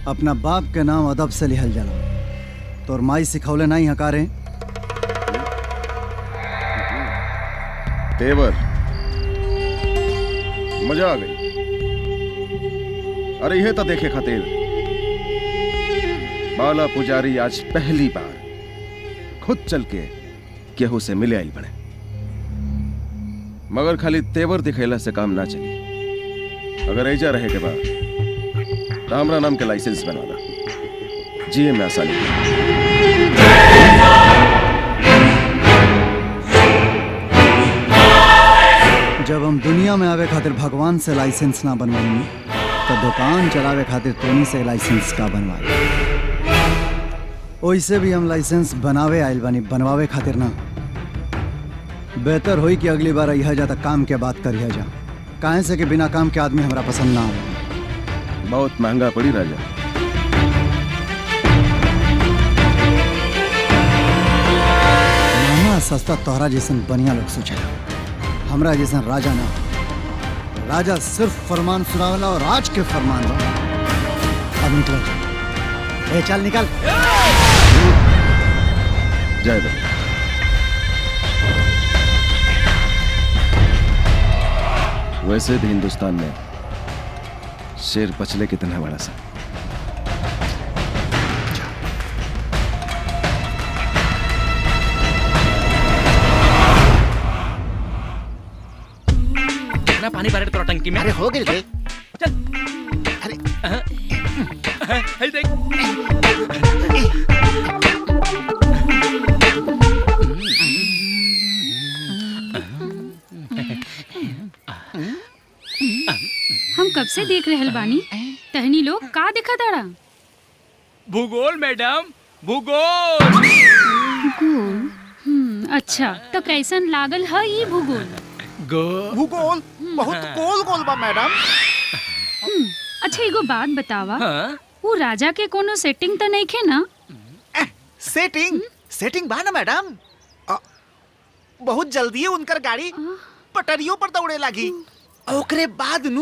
अपना बाप के नाम अदब से लिहल जाला तोर माई सिखौले नहीं हकारे तेवर मजा आ गई अरे यह तो देखे खातिर बाला पुजारी आज पहली बार खुद चल के केहू से मिले आई बने मगर खाली तेवर दिखेला से काम ना चली अगर ऐजा रहे के बाद तो हमरा नाम के लाइसेंस बनवाला जिए में आसानी जब हम दुनिया में आवे खातिर भगवान से लाइसेंस ना बनवाई तो दुकान चलावे खातिर तोनी से लाइसेंस का बनवाई ओइसे भी हम लाइसेंस बनावे आइल बानी बनवावे खातिर ना बेहतर होई कि अगली बार यह जा तक काम के बात करिया जा काहे से कि बिना काम के आदमी हमरा पसंद ना आवे बहुत महंगा पड़ी राजा महंगा सस्ता तोहरा जैसन बढ़िया लोग सोचेला हमरा जैसन राजा ना राजा सिर्फ फरमान सुनावेला और राज के फरमान बा अब निकल ए चल निकल जय दत्त वैसे भी हिंदुस्तान में शेर पचले कितना बड़ा सा कितना पानी भरे तोरा टंकी में अरे हो गई रे है देख हम कब से देख रहल बानी तहनी लोग का देखा ताड़ा भूगोल मैडम भूगोल भूगोल हम्म, अच्छा तो कैसन लागल है ये भूगोल भूगोल बहुत गोल गोल बा मैडम हम्म, अच्छा एगो बात बतावा हाँ? वो राजा के कोनो सेटिंग तो नहीं खे ना सेटिंग सेटिंग बा ना मैडम अ, बहुत जल्दी उनकर गाड़ी पटरियों पर दौड़े लगी ओकरे बाद नु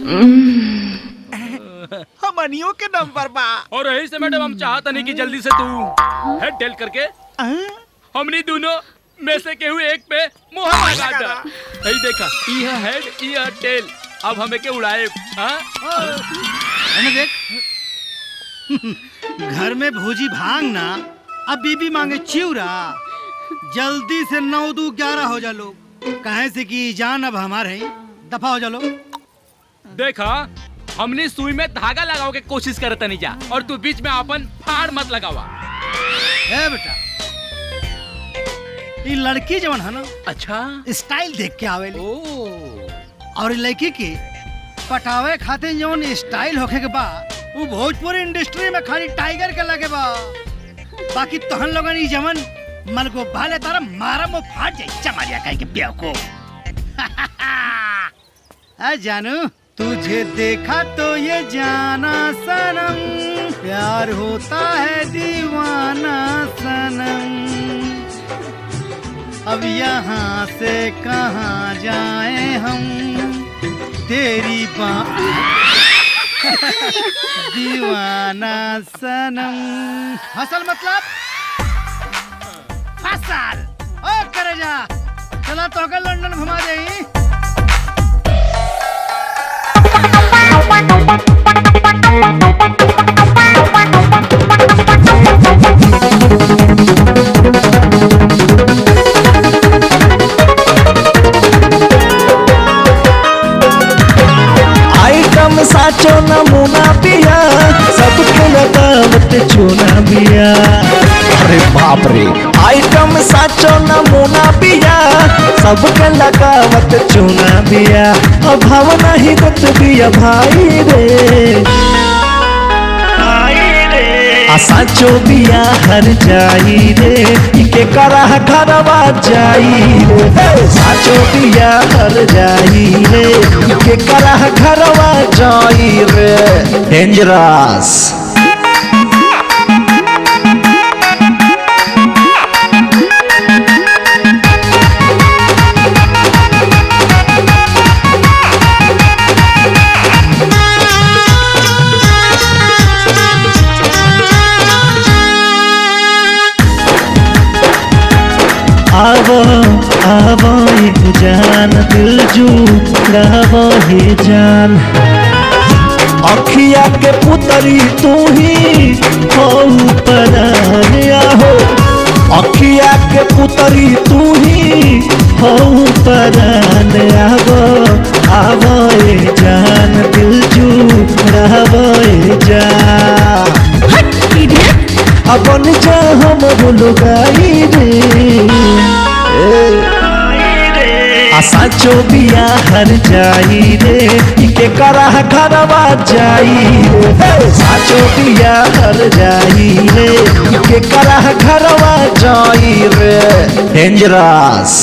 हमनियों के नंबर बा और यही से मैडम हम चाहता नहीं कि जल्दी से तू हेड टेल करके हमनी दोनों में से केहू एक पे मोहर लगा दा यही देखा यह हेड यह टेल अब हमें के उड़ाए हाँ? मैंने देख घर में भोजी भांग ना अब बीबी मांगे चिवरा जल्दी से नौ दू ग्यारह हो जा लोग कहे से कि जान अब हमारे हैं दफा हो जा लोग देखा हमने सुई में धागा लगाओ के कोशिश करता नहीं जा और तू बीच में अपन फाड़ मत लगावा ए बेटा ये लड़की जवन है ना अच्छा स्टाइल देख के आवेली और ये लड़की की पटावे खातिर जवन स्टाइल होखे के बा वो भोजपुरी इंडस्ट्री में खाली टाइगर के लगे बा बाकी तोहन लोगन ई जवन मन को भाले तारा मारा मो फाट जाई चमारिया कहीं के ब्याह को आ जानू तुझे देखा तो ये जाना सनम प्यार होता है दीवाना सनम अब यहाँ से कहाँ जाए हम तेरी बा दीवाना सनम हसल मतलब फसल ओ करे जा चला तो के लंदन घुमा दे आइटम साचो नमूना पिया सबके लगावत चूना बिया अरे बाप रे आइटम साचो नमूना पिया सबके लगावत चूना बिया अभाव नहीं दत बिया भाई रे आ साचो बिया हर जाई रे इके करा घरवा जाई रे साचो बिया हर जाई रे इके करा घरवा जाई रे डेंजरस Thank you. आवए जान दिल जुड़ावए जान अखिया के पुतरी तू ही हो परान आहो अखिया के पुतरी तू ही हो परान आवो आवए जान दिल जुड़ावए जान अपन जा हम लुगाई रे आशा चो बिया हर जाई रे इके करा घरवा जाई रे साचो बिया हर जाई रे इके करा घरवा जाई रे डेंजरस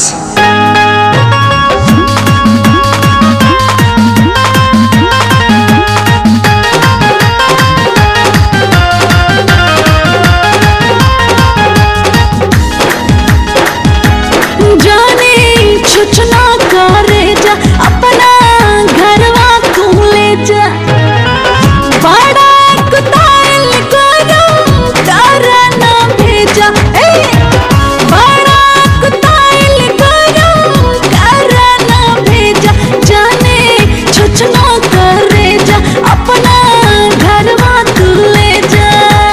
जाने छुछना करे जा अपना घरवा तू ले जा बड़ा कुताल करो तारा ना भेजा ए बड़ा कुताल करो तारा ना भेजा जाने छुछना करे जा अपना घरवा तू ले जा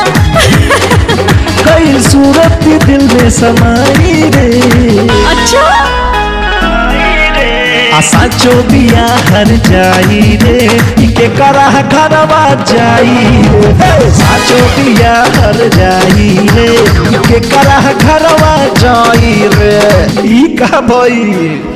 कई सूरत दिल में समाई रे अच्छा आशा चो बिया हर जाई रे इके करा घरवा जाई रे साचो बिया हर जाई रे इके करा घरवा जाई रे ई का भई